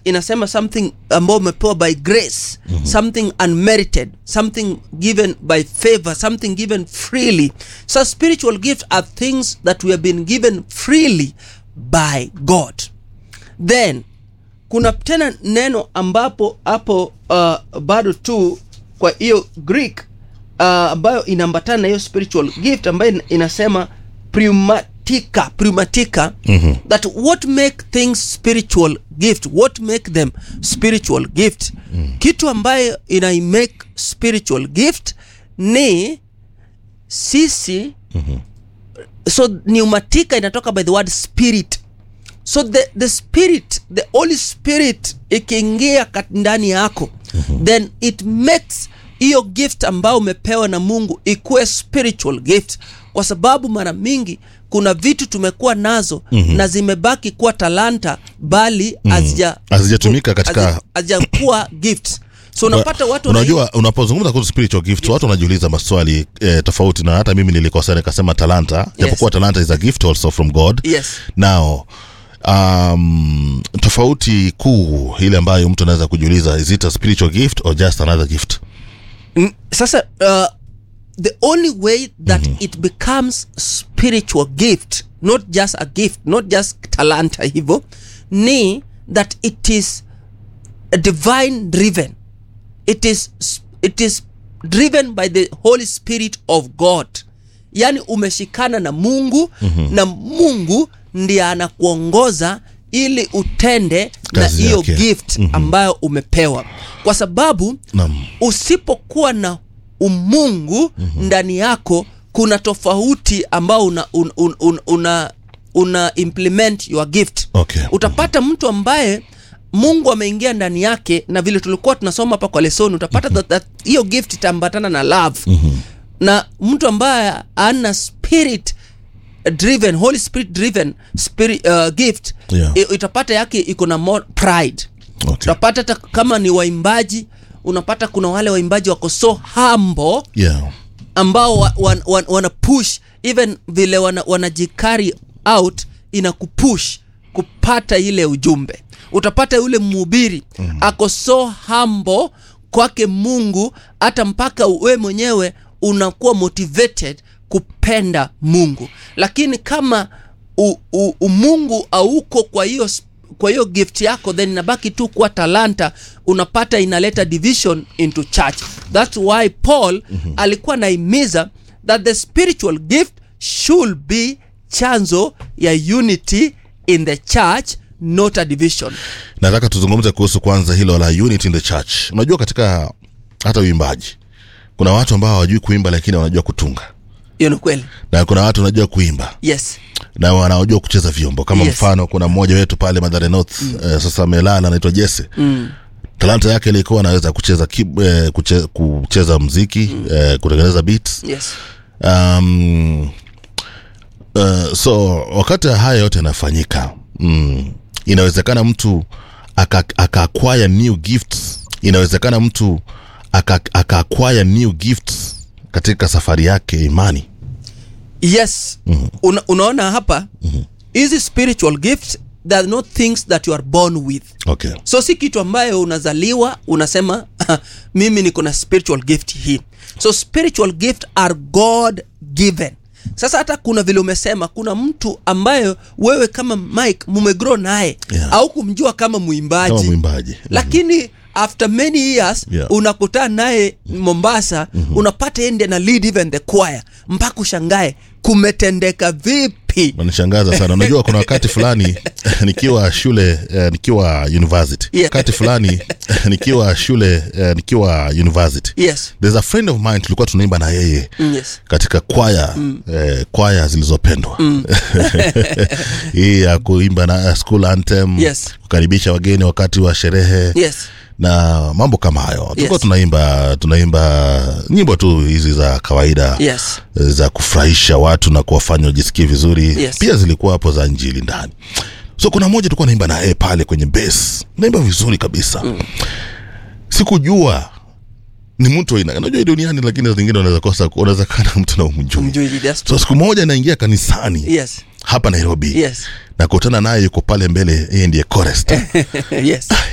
inasema something ambao umepewa by grace mm-hmm. something unmerited something given by favor something given freely so spiritual gifts are things that we have been given freely by god then kuna tena neno ambapo hapo uh, bado tu kwa hiyo greek uh, ambayo inaambatana na hiyo spiritual gift ambayo ina- inasema pneumatica pneumatica mm-hmm. that what make things spiritual gift what make them spiritual gift mm. kitu ambayo inaimake spiritual gift ni sisi mm-hmm. so pneumatica inatoka by the word spirit so the, the spirit the holy spirit ikiingia kat- ndani yako mm-hmm. then it makes hiyo gift ambayo umepewa na mungu ikuwe spiritual gift kwa sababu mara mingi kuna vitu tumekuwa nazo mm-hmm. na zimebaki kuwa talanta bali hazija Hazijatumika katika- hazi- hazijakuwa gift so unapata watu wana- unajua unapozungumza kuhusu spiritual gift watu wanajiuliza maswali eh, tofauti na hata mimi nilikosea nikasema talanta japokuwa talanta is a gift also from god yes now um, tofauti kuu ile ambayo mtu anaweza kujiuliza is it a spiritual gift or just another gift Mm, sasa uh, the only way that mm-hmm. it becomes spiritual gift not just a gift not just talanta hivo ni that it is divine driven it is it is driven by the holy spirit of god yaani umeshikana na mungu mm-hmm. na mungu ndiye anakuongoza ili utende na Kazi hiyo yake. gift mm-hmm. ambayo umepewa kwa sababu Naam. usipokuwa na umungu mm-hmm. ndani yako kuna tofauti ambao una, un, un, un, una, una implement your gift Okay. utapata mtu ambaye mungu ameingia ndani yake na vile tulikuwa tunasoma hapa kwa lesoni utapata that- that hiyo gift itaambatana na love mm-hmm. na mtu ambaye ana spirit driven holy spirit driven spirit, uh, gift Yeah. i- itapata yake iko na more pride okay. utapata hata kama ni waimbaji unapata kuna wale waimbaji wako so humble yeah. ambao wa, wan, wan, wana push even vile wana, wanajikari out ina kupush kupata ile ujumbe utapata yule mhubiri mm. ako so humble kwake mungu hata mpaka we mwenyewe unakuwa motivated kupenda mungu lakini kama u, u, umungu auko kwa hiyo sp- kwa hiyo gift yako then inabaki tu kuwa talanta unapata inaleta division into church thats why paul mm-hmm. alikuwa naimiza that the spiritual gift should be chanzo ya unity in the church not a division nataka tuzungumze kuhusu kwanza hilo la unity in the church unajua katika hata uimbaji kuna watu ambao hawajui kuimba lakini wanajua kutunga hiyo ni kweli na kuna watu wanajua kuimba yes na wanaojua kucheza vyombo kama Yes. mfano kuna mmoja wetu pale madhare north mm. eh, sasa amelala anaitwa jese mm. talanta yake ilikuwa anaweza kucheza, ki, eh, kuche, kucheza mziki mm. eh, kutengeneza beats yes um, uh, so wakati haya yote yanafanyika mm, inawezekana mtu aka- akaacquire new gifts inawezekana mtu aka- akaacquire new gifts katika safari yake ya imani yes mm-hmm. Una, unaona hapa hizi mm-hmm. spiritual gifts they are not things that you are born with okay so si kitu ambayo unazaliwa unasema mimi niko na spiritual gift hii so spiritual gift are god given sasa hata kuna vile umesema kuna mtu ambayo wewe kama mike mumegrow naye Yeah. au kumjua kama mwimbaji kama mwimbaji lakini after many years Yeah. unakutana naye mombasa mm-hmm. unapata yeye ndiye na lead even the choir mpaka ushangae kumetendeka vipi nanishangaza sana unajua kuna wakati fulani nikiwa shule eh, nikiwa university Yeah. wakati fulani nikiwa shule eh, nikiwa university yes there's a friend of mine tulikuwa tunaimba na yeye Mm, yes katika kwaya mm. eh, kwaya zilizopendwa mm. hii ya kuimba na school anthem Yes. kukaribisha wageni wakati wa sherehe yes na mambo kama hayo tulikuwa Yes. tunaimba tunaimba nyimbo tu hizi za kawaida yes za kufurahisha watu na kuwafanya wajisikie vizuri Yes. pia zilikuwa hapo za njili ndani so kuna moja tulikuwa naimba na yeye pale kwenye base naimba vizuri kabisa mm. sikujua ni mtu aina unajua hii duniani lakini saa zingine unaweza kosa unaweza kana mtu na umjui umjui that's so siku moja naingia kanisani yes hapa nairobi yes nakutana naye yuko pale mbele yeye ndiye chorist yes